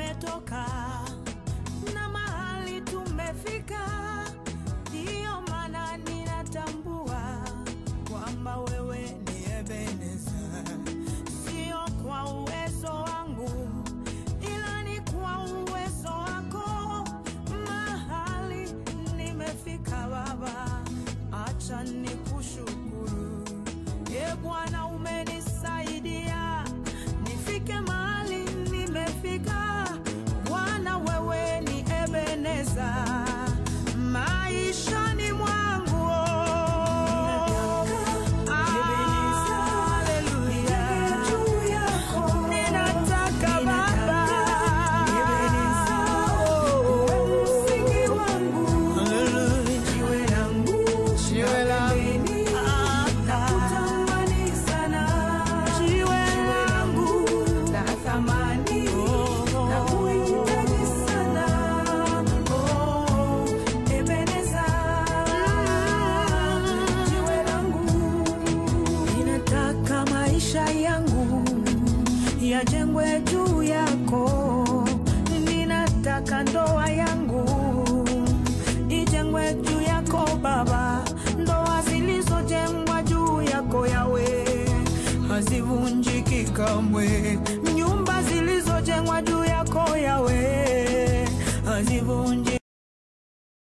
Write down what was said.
tumetoka na mahali tumefika, ndiyo maana ninatambua kwamba wewe ni Ebeneza, sio kwa uwezo wangu, ila ni kwa uwezo wako. Mahali nimefika Baba, acha nikushukuru. Ye Bwana, umenisaidia nifike mahali nimefika. Bwana, wewe ni Ebeneza,